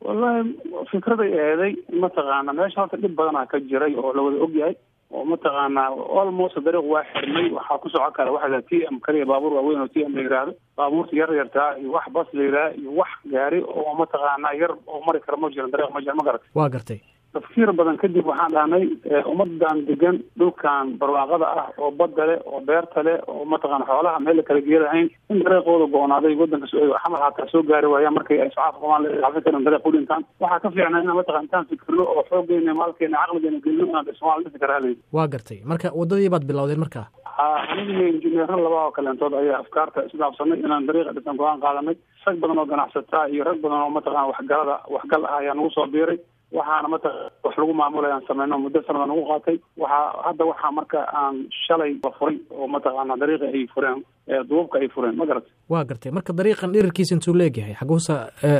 wallahi fikraday eeday mataqaana meesha horta dhib badanaa ka jiray oo lawada ogyahay oo mataqaana almost dariiq waa xirmay waxaa ku socon kara waxa t m kaliya baabuur waaweyn oo t m la yihahdo baabuurta yar yartaa iyo wax bas la yidhaha iyo wax gaari oo mataqaana yar oo mari kara ma jiran dariiq ma jira ma garat waa gartay tafkiir badan kadib waxaan dhahnay ummadan degan dhulkan barwaaqada ah oo badda leh oo beerta leh oo mataqana xoolaha meel la kala geelahayn in dariiqooda go-onaaday wadanka xamar hataa soo gaari waayaan markay ay socaalka qabaan laafin karin dariiq u dhintaan waxaa ka fiicnaa inaan mataqana intaan fikirno oo xooggeena maalkeena caqligeena gelino inaan dhismaal dhisi kara halay waa gartay marka waddadii baad bilowdeen marka aniga injineero laba oo kaleentood ayaa afkaarta isdhaafsanay inaan dariiqa dhisan go-aan qaadanay rag badan oo ganacsataa iyo rag badan oo mataqana waxgalada waxgal ah ayaa nagu soo biiray waxaana mataqana wax lagu maamulay aan sameyno muddo sanada nagu qaatay waxaa hadda waxaa marka aan shalay la furay oo mataqaana dariiqa ay fureen duubka ay fureen ma garatay waa gartay marka dariiqan dhirirkiisa intuu leegyahay xaguusa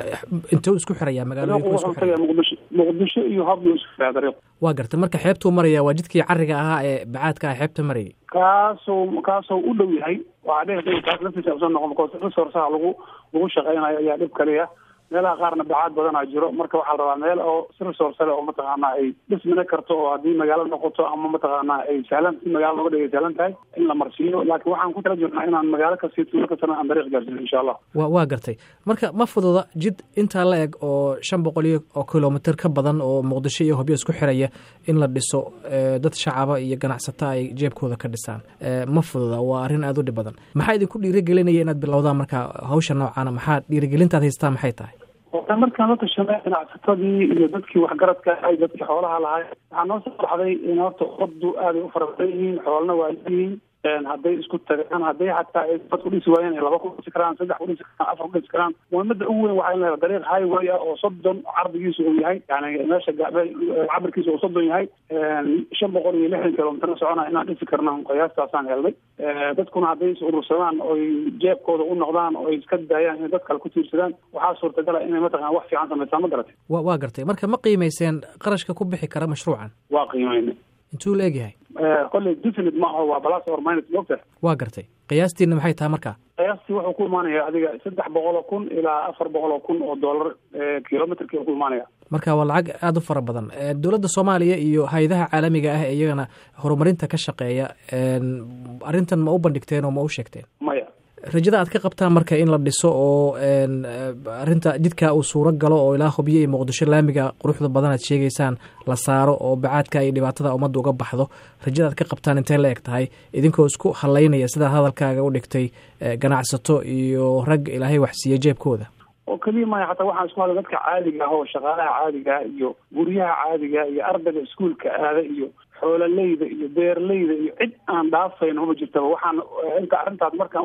intuu isku xirayaa magaalooyinku isku xiraya muqdisho muqdisho iyo habdu isku xiraya dariiq waa gartay marka xeebtuu maraya waa jidkii cariga ahaa ee bacaadka ah xeebta marayay kaasoo kaasoo u dhow yahay waxaa dhici kaas laftiisa usoo noqon because resourceha lagu lagu shaqeynayo ayaa dhib kaliya meelaha qaarna bacaad badanaa jiro marka waxaa la rabaa meel oo si resource leh oo mataqaana ay dhismina karto oo haddii magaalo noqoto ama mataqaana ay sahlan si magaalo looga dhigay sahlan tahay in la marsiiyo laakiin waxaan ku tala jirnaa inaan magaalo kasii tuulo kastana aan dariiq gaarsiino insha allah wa waa gartay marka ma fududa jid intaa la eg oo shan boqol iyo oo kilomitr ka badan oo muqdisho iyo hobyo isku xiraya in la dhiso dad shacaba iyo ganacsata ay jeebkooda ka dhisaan ma fududa waa arrin aada u dhib badan maxaa idinku dhiirigelinaya inaad bilowdaan marka hawsha noocaana maxaa dhiirigelintaad haystaa maxay tahay ota markaan la tashanay ganacsatadii iyo dadkii waxgaradka ahay dadkii xoolaha lahay waxaa noo soo baxday in horta ummaddu aaday u fara badan yihiin xoolana waa leeyihiin hadday isku tagaan hadday xataa ay bad ku dhisi waayeen ay laba ku dhisi karaan saddex ku dhisi karaan afar ku dhisi karaan muhiimada ugu weyn waxaa in la dariiq highway ah oo soddon cardigiisu uu yahay yani meesha cabirkiisa uu soddon yahay shan boqol iyo lixdan kilomitr socona inaan dhisi karna qiyaastaasaan helnay dadkuna hadday is urursadaan oy jeebkooda u noqdaan oo ay iska daayaan inay dad kale ku tiirsadaan waxaa suurtagala inay mataqana wax fiican samaysaan ma garatay wa waa gartay marka ma qiimayseen qarashka ku bixi kara mashruucan waa qiimayna intuu la egyahay kolley definite ma aho waa balas or minus mogta waa gartay qiyaastiina maxay tahay marka qiyaastii wuxuu ku imaanaya adiga saddex boqol oo kun ilaa afar boqol oo kun oo dollar kilometrki ku imaanaya marka waa lacag aada u fara badan dowladda soomaaliya iyo hay-adaha caalamiga ah iyagana horumarinta ka shaqeeya arrintan ma u bandhigteen oo ma u sheegteen maya rajada aad ka qabtaan marka in la dhiso oo arinta jidka uu suuro galo oo ilaa hubyo iyo muqdisho laamiga quruxda badan aad sheegaysaan la saaro oo bacaadka iyo dhibaatada ummadda uga baxdo rajada aad ka qabtaan intee la eg tahay idinkoo isku halaynaya sidaa hadalkaaga u dhigtay ganacsato iyo rag ilaahay waxsiiya jeebkooda oo keliya maya hataa waxaan isku hadlay dadka caadiga ah oo shaqaalaha caadiga iyo guryaha caadiga iyo ardayga iskuolka aada iyo xoololeyda iyo beerleyda iyo cid aan dhaafayno ma jirtaba waxaan inta arrintaas markaan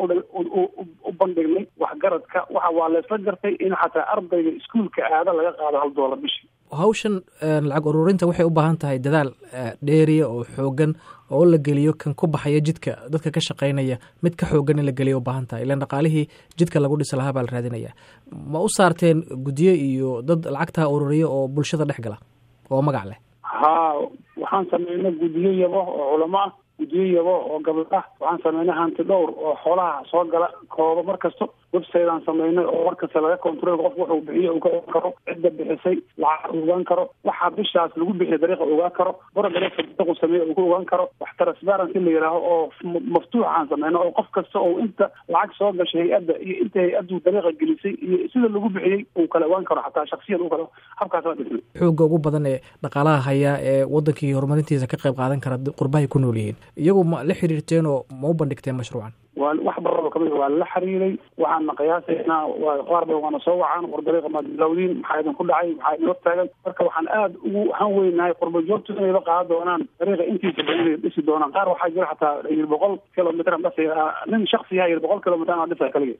u bandhignay waxgaradka waxa waa laysla gartay in xataa ardayga iskuolka aada laga qaado hal doolar bishii hawshan lacag ururinta waxay u baahan tahay dadaal dheeriya oo xoogan oo la geliyo kan ku baxaya jidka dadka ka shaqaynaya mid ka xoogan in la geliyo ubaahan tahay ilan dhaqaalihii jidka lagu dhisi lahaa baa la raadinaya ma u saarteen guddiyo iyo dad lacagtaa ururiya oo bulshada dhex gala oo magac leh haa waxaan sameynay guddiyo yabo oo culamo ah guddiyo yabo oo gabdho ah waxaan sameynay hanti dhowr oo xoolaha soo gala kooba mar kasto website aan sameynay oo mar kasta laga control qofku wuxuu bixiyo uu ka ogaan karo cidda bixisay lacag ogaan karo waxa bishaas lagu bixiya dariiqa ogaan karo borodareequ sameeye uu ku ogaan karo wax transparency la yidhaaho oo maftuux aan sameyno oo qof kasta oo inta lacag soo gashay hay-adda iyo inta hay-addu dariiqa gelisay iyo sida lagu bixiyey uu kala ogaan karo xataa shaksiyan u kala habkaas waa dhisnay xoogga ugu badan ee dhaqaalaha haya ee wadankii horumarintiisa ka qayb qaadan kara qurbahay ku nool yihiin iyagu ma la xiriirteen oo ma u bandhigteen mashruucan waa wax baraba kamid waa la xiriiray waxaana qiyaasaynaa waa qaar ba waana soo wacaan war dariiqa maad bilowdiin maxaa idinku dhacay maxaa idin hortaagan marka waxaan aada ugu han weynahay qurba joogtu inayba qaadan doonaan dariiqa intiisa badan inay dhisi doonaan qaar waxaa jira xataa yir boqol kilomitr dhasa nin shaksiyaha yir boqol kilomitr aan dhisa kaligii